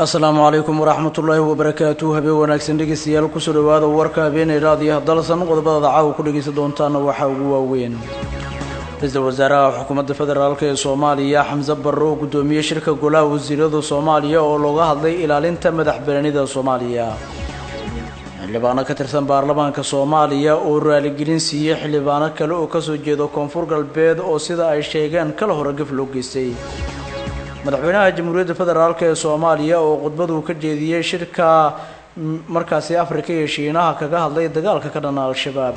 asalaamu calaykum waraxmatullaahi wabarakaatu habeen wanaagsan dhegeystayaal kusoo dhawaada warka habeenay raadiyaha dalsan qodobada caawa ku dhegeysan doontaana waxaa ugu waaweyn ra-iisul wasaaraha xukuumadda federaalk ee soomaaliya xamse barre oo guddoomiyey shirka golaha wasiirada soomaaliya oo looga hadlay ilaalinta madax bananida soomaaliya xildhibaano ka tirsan baarlamaanka soomaaliya oo raaligelin siiyey xildhibaano kale oo kasoo jeeda koonfur galbeed oo sida ay sheegeen kala hore gaf loo geystay madaxweynaha jamhuuriyadda federaalk ee soomaaliya oo khudbadu ka jeediyey shirka markaasi afrika iyo shiinaha kaga hadlay dagaalka ka dhana al-shabaab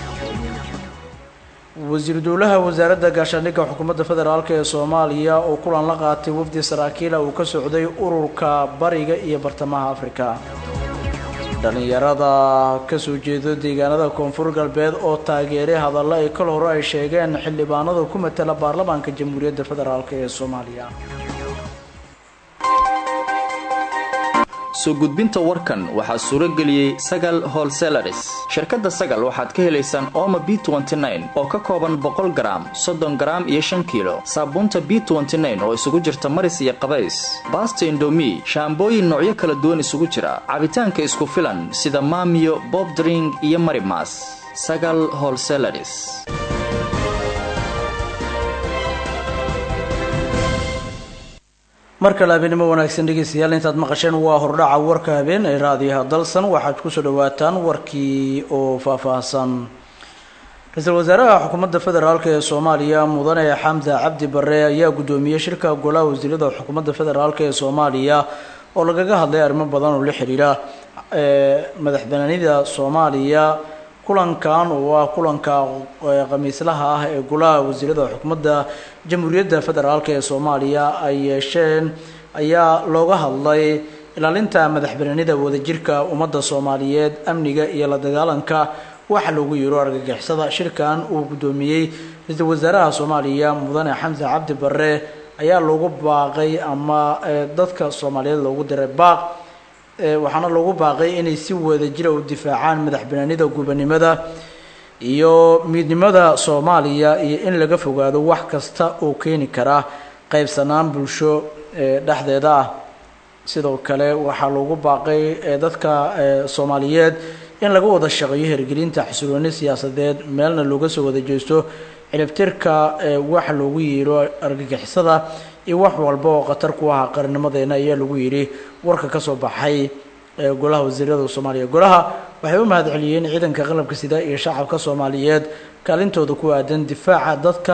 wasiir dowlaha wasaaradda gaashaandhigga xukuumadda federaalk ee soomaaliya oo kulan la qaatay wafdi saraakiila uu ka socday ururka bariga iyo bartamaha afrika dhallinyarada kasoo jeedo deegaanada koonfur galbeed oo taageeray hadallo ay kal hore ay sheegeen xildhibaanada ku matala baarlamaanka jamhuuriyadda federaalk ee soomaaliya soo gudbinta warkan waxaa suuro geliyey sagal holselaris shirkadda sagal waxaad ka helaysaan ooma b oo ka kooban boqol garaam soddon garaam iyo shan kiilo saabuunta b oo isugu jirta maris iyo qabays baasta indomi shaambooyin noocyo kala duwan isugu jira cabitaanka isku filan sida maamiyo bobdring iyo marimas sagal holselaris mar kale habeenimo wanaagsan dhegeystayaal intaad maqasheen waa hordhaca warka habeen ee raadiyaha dalsan waxaad kusoo dhawaataan warkii oo faahfaahsan ra-iisul wasaaraha xukuumadda federaalk ee soomaaliya mudane xamse cabdi bare ayaa guddoomiyey shirka golaha wasiirada xukuumadda federaalk ee soomaaliya oo lagaga hadlay arrimo badan oo la xiriira madax banaanida soomaaliya kulankan oo ah kulanka khamiislaha ah ee golaha wasiirada xukuumadda jamhuuriyadda federaalk ee soomaaliya ay yeesheen ayaa looga hadlay ilaalinta madax banaanida wadajirka ummadda soomaaliyeed amniga iyo la dagaalanka waxa loogu yeero argagixisada shirkan uu guddoomiyey ra-iisul wasaaraha soomaaliya mudane xamse cabdi bare ayaa loogu baaqay ama dadka soomaaliyeed loogu diray baaq waxaana loogu baaqay inay si wadajira u difaacaan madax banaanida gubanimada iyo midnimada soomaaliya iyo in laga fogaado wax kasta oo keeni kara qaybsanaan bulsho dhexdeeda ah sidoo kale waxaa loogu baaqay dadka soomaaliyeed in laga wada shaqeeyo hirgelinta xasilooni siyaasadeed meelna looga soo wada jeesto ciribtirka waxa loogu yeero argagixisada iyo wax walba oo khatar ku aha qarnimadeena ayaa lagu yidhi warka kasoo baxay golaha wasiirada soomaaliya golaha waxay u mahad celiyeen ciidanka qalabka sida iyo shacabka soomaaliyeed kaalintooda ku aadan difaaca dadka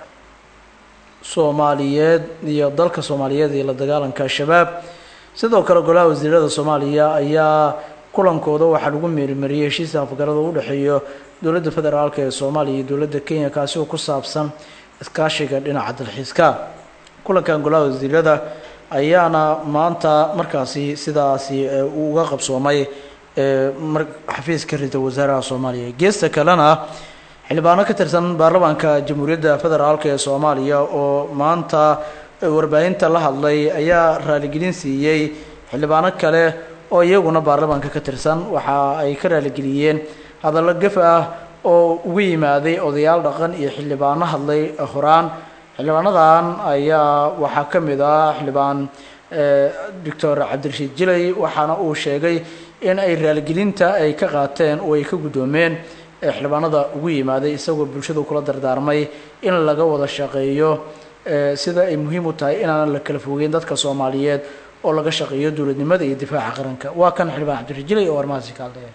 soomaaliyeed iyo dalka soomaaliyeed iyo la dagaalanka al-shabaab sidoo kale golaha wasiirada soomaaliya ayaa kulankooda waxaa lagu meerimariyey heshiisa afgarada u dhexeeyo dowladda federaalk ee soomaaliya iyo dowladda kenya kaasi oo ku saabsan iskaashiga dhinaca dalxiiska kulankan golaha wasiirada ayaana maanta markaasi sidaasi uga qabsoomay xafiiska ra-iisul wasaaraha soomaaliya geesta kalena xildhibaano ka tirsan baarlamaanka jamhuuriyadda federaalk ee soomaaliya oo maanta warbaahinta la hadlay ayaa raaligelin siiyey xildhibaano kale oo iyaguna baarlamaanka ka tirsan waxa ay ka raaligeliyeen hadallo gaf ah oo uga yimaaday odayaal dhaqan iyo xildhibaano hadlay horaan xildhibaanadan ayaa waxaa ka mid ah xildhibaan doctor cabdirashiid jilay waxaana uu sheegay in ay raaligelinta ay ka qaateen oo ay ka guddoomeen xildhibaanada ugu yimaaday isagoo bulshadu kula dardaarmay in laga wada shaqeeyo sida ay muhiim u tahay inaanan la kala fogeyn dadka soomaaliyeed oo laga shaqeeyo dowladnimada iyo difaaca qaranka waa kan xildhibaan cabdirashiid jilay oo armahaasi ka hadlaya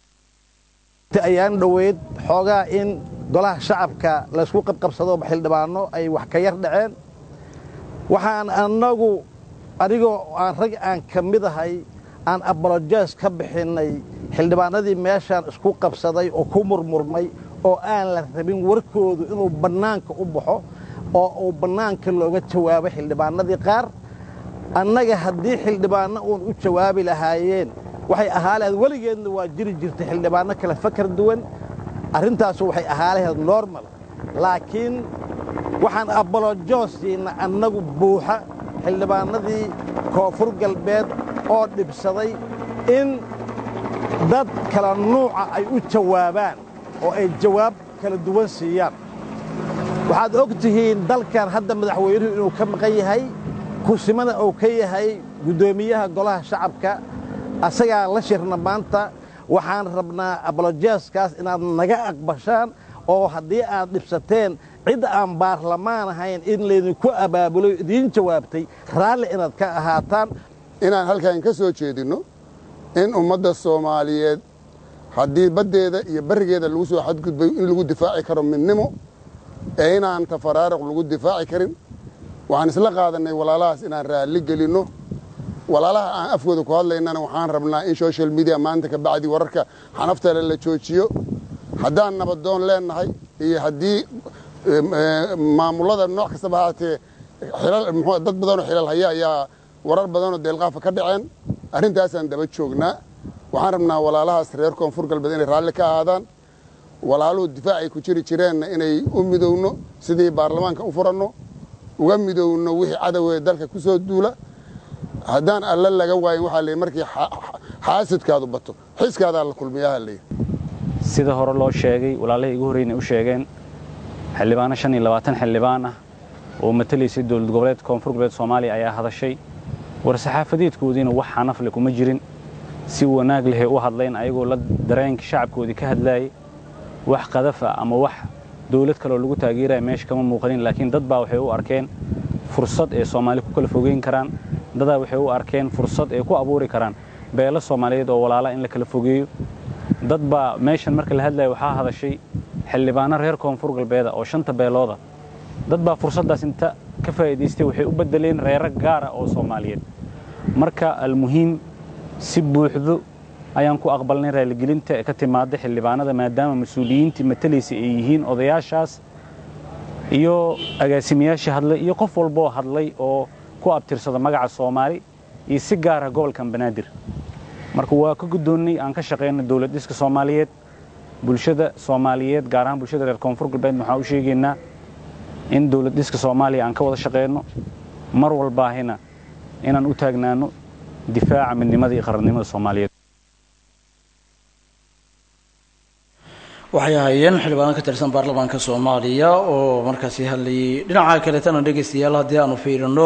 ayaan dhoweyd xoogaa in golaha shacabka laysku qabqabsado xildhibaano ay wax ka yar dhaceen waxaan annagu anigoo aan rag aan ka mid ahay aan abolojes ka bixinnay xildhibaanadii meeshaan isku qabsaday oo ku murmurmay oo aan la rabin warkoodu inuu bannaanka u baxo oo uu bannaanka looga jawaabo xildhibaanadii qaar annaga haddii xildhibaanno uun u jawaabi lahaayeen waxay ahaa lahayd weligeedna waa jiri jirtay xildhibaanno kale fakar duwan arrintaasu waxay ahaa lahayd normal laakiin waxaan abolojoosiinna annagu buuxa xildhibaanadii koonfur galbeed oo dhibsaday in dad kala nuuca ay u jawaabaan oo ay jawaab kala duwan siiyaan waxaad og tihiin dalkan hadda madaxweynuhu inuu ka maqan yahay kursimana uu ka yahay guddoomiyaha golaha shacabka asagaa la shirna maanta waxaan rabnaa abolojeeskaas inaad naga aqbashaan oo haddii aad dhibsateen cid aan baarlamaan ahayn in laydinku abaabulo idiin jawaabtay raalli inaad ka ahaataan inaan halkan ka soo jeedinno in ummadda soomaaliyeed haddii baddeeda iyo barrigeeda lagu soo xadgudbayo in lagu difaaci karo midnimo ee inaan tafaraaruq lagu difaaci karin waxaan isla qaadannay walaalahaas inaan raalli gelinno walaalaha aan afkooda ku hadlaynana waxaan rabnaa in social media maanta ka bacdi wararka xanaftale la joojiyo haddaan nabadoon leennahay iyo haddii maamullada nooc kastaba haatee dad badanoo xilal haya ayaa warar badanoo deelqaafa ka dhaceen arrintaasaan daba joognaa waxaan rabnaa walaalahaas reer koonfur galbeed inay raalli ka ahaadaan walaaluhu difaacay ku jiri jireenna inay u midowno sidii baarlamaanka u furanno uga midowno wixii cadowee dalka ku soo duula haddaan alla laga waayin waxaa leey markii xaasidkaadu bato xiskaadaa la kulmiyaha leey sida hore loo sheegay walaalahii igu horreynay u sheegeen xildhibaano shan iyo labaatan xildhibaan ah oo matalaysay dowlad goboleedka koonfur galbeed soomaaliya ayaa hadashay war-saxaafadeedkoodiina wax xanafle kuma jirin si wanaag lehay u hadlayn ayagoo la dareenka shacabkoodii ka hadlaayay wax qadafa ama wax dawlad kaleoo lagu taageeraya meesha kama muuqanin laakiin dad baa waxay u arkeen fursad ee soomaali ku kala fogeyn karaan dadaa waxay u arkeen fursad ay ku abuuri karaan beelo soomaaliyeed oo walaala in la kala fogeeyo dad baa meeshan marka la hadlaya waxaa hadashay xildhibaano reer koonfur galbeeda oo shanta beelooda dad baa fursaddaas inta ka faa'iidaystay waxay u beddeleen reero gaara oo soomaaliyeed marka almuhiim si buuxdo ayaan ku aqbalnay raaligelinta ee ka timaadda xildhibaanada maadaama mas-uuliyiintii matalaysa ay yihiin odayaashaas iyo agaasimayaashii hadlay iyo qof walboo hadlay oo ku abtirsada magaca soomaali iyo si gaara gobolkan banaadir marka waa ka guddoonnay aan ka shaqayno dowlad dhiska soomaaliyeed bulshada soomaaliyeed gaar ahaan bulshada reer koonfur galbeed waxaan u sheegaynaa in dowlad dhiska soomaaliya aan ka wada shaqayno mar walbaahina inaan u taagnaano difaaca midnimada iyo qarannimada soomaaliyeed waxay ahaayeen xildhibaan ka tirsan baarlamaanka soomaaliya oo markaasi hadlayay dhinaca kaletana dhegaystayaal haddii aanu fiirino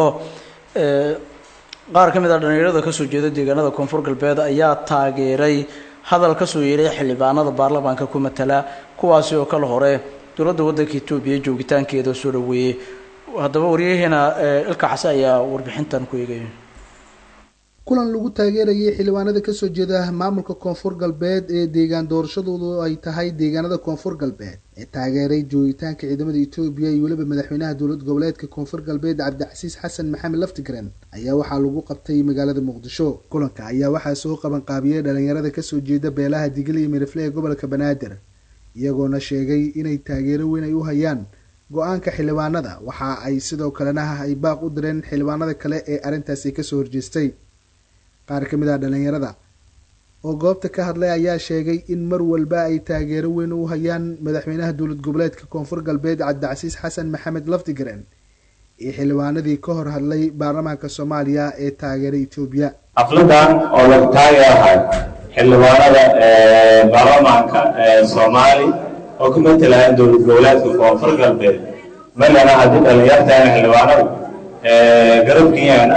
qaar ka mid a dhallinyarada kasoo jeeda deegaanada koonfur galbeed ayaa taageeray hadal kasoo yeeray xildhibaanada baarlamaanka ku matala kuwaasi oo kala hore dowladda waddanka etoobiya joogitaankeeda soo dhaweeyey haddaba waryaheena ilka case ayaa warbixintan ku eegaya kulan lagu taageerayay xildhibaanada kasoo jeeda maamulka koonfur galbeed ee deegaan doorashadoodu ay tahay deegaanada koonfur galbeed ee taageeray joogitaanka ciidamada etoobiya iyo weliba madaxweynaha dowlad goboleedka koonfur galbeed cabdicasiis xasan maxamed laftigren ayaa waxaa lagu qabtay magaalada muqdisho kulanka ayaa waxaa soo qabanqaabiyey dhalinyarada kasoo jeeda beelaha digil iyo mirifle ee gobolka banaadir iyagoona sheegay inay taageero weyn ay u hayaan go-aanka xildhibaanada waxa ay sidoo kalena ay baaq u direen xildhibaanada kale ee arrintaasi kasoo horjeestay qaar ka mid ah dhalinyarada oo goobta ka hadlay ayaa sheegay in mar walba ay taageero weyn u hayaan madaxweynaha dowlad goboleedka koonfur galbeed cabdicasiis xasan maxamed laftigren iyo xildhibaanadii ka hor hadlay baarlamaanka soomaaliya ee taageera etoobiya xafladan oo lagu taageerahay xildhibaanada baarlamaanka soomaali oo ku matalaya dowlad goboleedka koonfur galbeed malana haddii dhalinyartaana xildhibaanadu garabkiyaana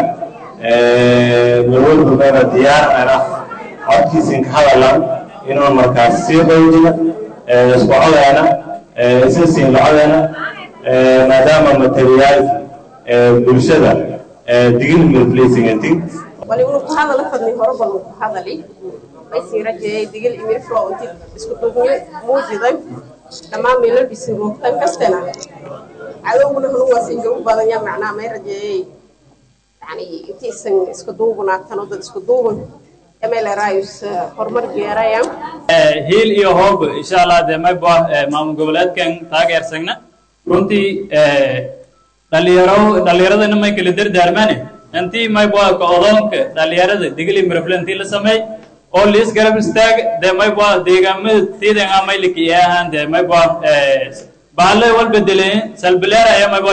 marwalbamana diyaarana codkiisin ka hadalan inuu markaas sii qoydina isku codeena isa siin lacodeena maadaama materiyaal bulshada digil milflaysingatig wali unu ku hadala fadni hore badan ku hadali aysin rajeeyay digil imirflo inti isku duubni muujiday dhammaan meelal bisin roogtan kastana cadowguna hanuwaasin gabu badan yaa macnaa may rajeeyay yani intiisan isku duubanaatan oo dad isku duuban emelerayus horumar geerayaan hiil iyo hoob insha allah dee mayba maamul goboleedkan taageersagna runtii dhalinyaro dhalinyaradana may kala dardaarmaane intii mayba ka odoonka dhalinyarada digili mirafle intii la sameey oo liis garab istaag dee mayba deegaamada tiidan ah mayliki ee ahaan dee mayba baale wal bedeleen salbileer ayaa mayba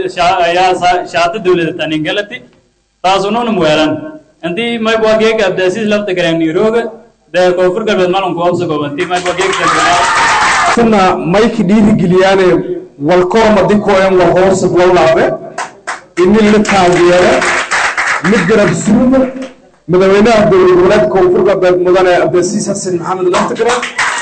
shaata dowlada taningalati taasununa muweelan intii mayba geega abdaasiis lafta gareen nairobi dee koonfur galbeed malanku obsa goobantii mayba geega kuna mayki dhiirigeliyaane walkooma dinkooyan war hoosad wallaabe ini la taageero mid garab suumo madaxweynaha dowlad goboleedka koonfur galbeed mudane cabdilasiis xasan maxamed laftigra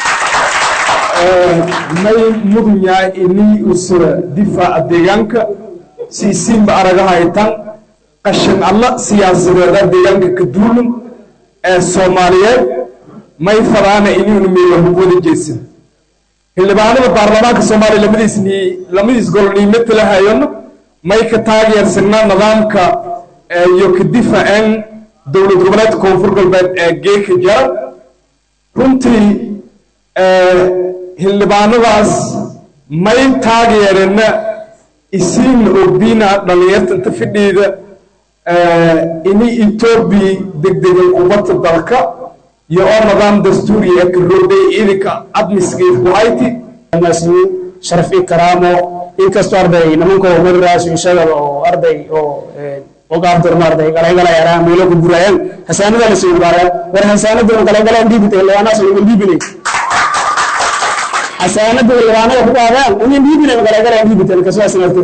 may mudun yahay inii usura difaaca deegaanka siisiinba aragahaytan qashin alla siyaasadeeda deegaanka ka duulun ee soomaaliyeed may fadaana iniinu meela hubwada jeesan xildhibaanada baarlamaanka soomaaliya lamadiis lamadiis gol niimata la hayano may ka taageersanaa nidaamka iyo ka difaacan dowlad goboleedka koonfur galbeed ee geeka jara runtii xildhibaanadaas may taageerana isiinna ogdiina dhallinyarta inta fidhiida ini etoobiya degdegan kubadda dalka iyo oo nidaam dastuuri ee karoodhay ciidanka admisgeed ku hayti masluun sharaf i karaamo inkastoo arday nimankoo mariraas isaga oo arday oo ogaabdurma arday galaygala yaraan meelo ku gurayaan hasaanada la soo gaaraan war hasaanada galaygalaan dhiibita ilwaanaas ugu dhiibinay hasaanada ilwaanada ku qaadaan unin dhiibinay galaygalaan dhiibita kasaas nafti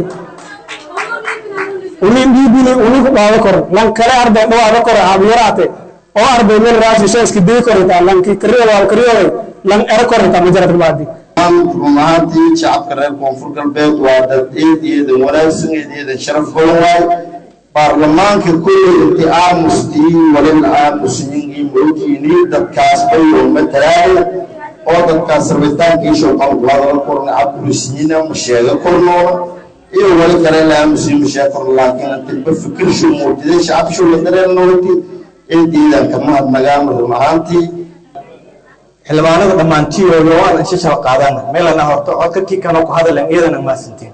unin dhiibinay unin ku qaado kor lan kale arday dhawaada kor habyaraate oo arday meel raasisha iska day korita lanki kariyo waa kariyo lan era korita majarad baadi run ahaantii shacabka reer koonfur galbeed waa dad eed eedan wanaagsan eed eedan sharaf badan waay baarlamaanka kulley intii aamustii walin aamusiyinii moogtiinii dadkaas bayoo matalaaya oo dadkaas rabitaankiisha qalqulada korna cabkurisiina ma sheega kornoona iyo wali kale la aamusiyi ma sheega korna laakiin intiba fikirshu muujiday shacabshu la dareennooti eediidan kama hadnagaama run ahaantii xildhibaanada dhammaantiyooda oo aan isha shal qaadana meelana horto codka kii kanoo ku hadalan iyadana maasantiin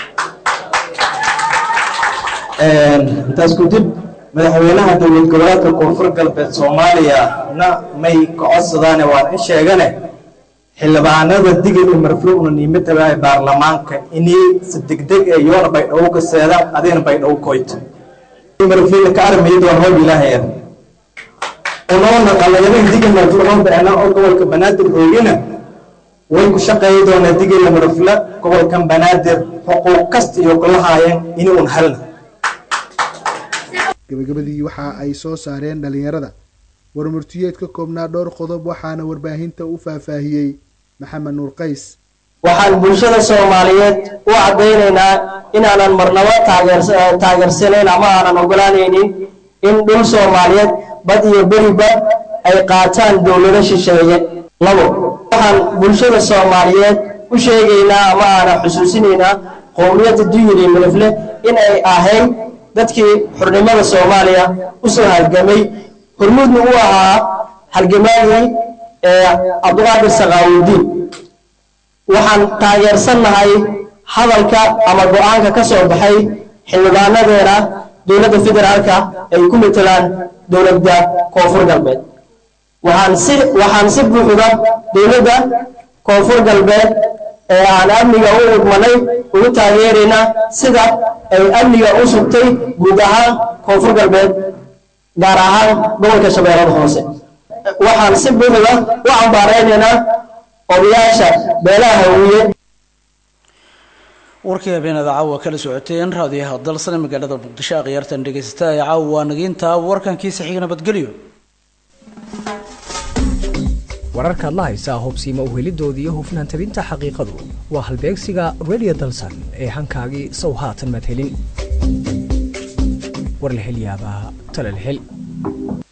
intaas kudib madaxweynaha dowlad goboleedka koonfur galbeed soomaaliya na may ka codsadaane waan in sheegane xildhibaanada digil iyo marfluuna niimataga baarlamaanka inii si degdeg ee yoona baydhawo ka seedaan adigana baydhawo koyto marfluuna ka armaya doon hoob ilaahaya unoona qalayadin digil marfluuna beena oo gobolka banaadir roogina way ku shaqeeyi doonaa digil marfla gobolkan banaadir xuquuq kasta iyo kula haayeen ini un halna gabagabadii waxa ay soo saareen dhalinyarada warmurtiyeed ka koobnaa dhowr qodob waxaana warbaahinta u faahfaahiyey maxamed nuur qays waxaan bulshada soomaaliyeed u caddaynaynaa inaanan marnabo taageersanayn ama aanan ogolaanaynin in dhul soomaaliyeed bad iyo beriba ay qaataan dowlado shisheeye labo waxaan bulshada soomaaliyeed u sheegaynaa ama aanan xusuusinaynaa qowmiyadda duyil iyo milifle in ay ahayd dadkii xurnimada soomaaliya u soo halgamay hormuudna u ahaa halgamaagii cabdiqaadir sakaawudiin waxaan taageersannahay hadalka ama go-aanka ka soo baxay xildhibaanadeena dowladda federaalka ay ku matelaan dowladda koonfur galbeed waxaan si waxaan si buuxda dowladda koonfur galbeed ee aan amniga u idmanay ugu taageeraynaa sida ay amniga u sugtay guud ahaan koonfur galbeed gaar ahaan gobolka shabeellada hoose waxaan si buuxda u cambaaraynaynaa odayaasha beelaha hawiye warkii habeenada caawa kala socoteen raadiyaha dalsane magaalada muqdisho akhyaartan dhegeysata ee caawa waa nagiinta warkankiisa xiga nabadgelyo wararkaad la haysaa hobsiima uhelidooda iyo hufnaan tabinta xaqiiqadu waa halbeegsiga radio dalsan ee hankaagii sow haatan madhelin war la hel yaabaa tala la hel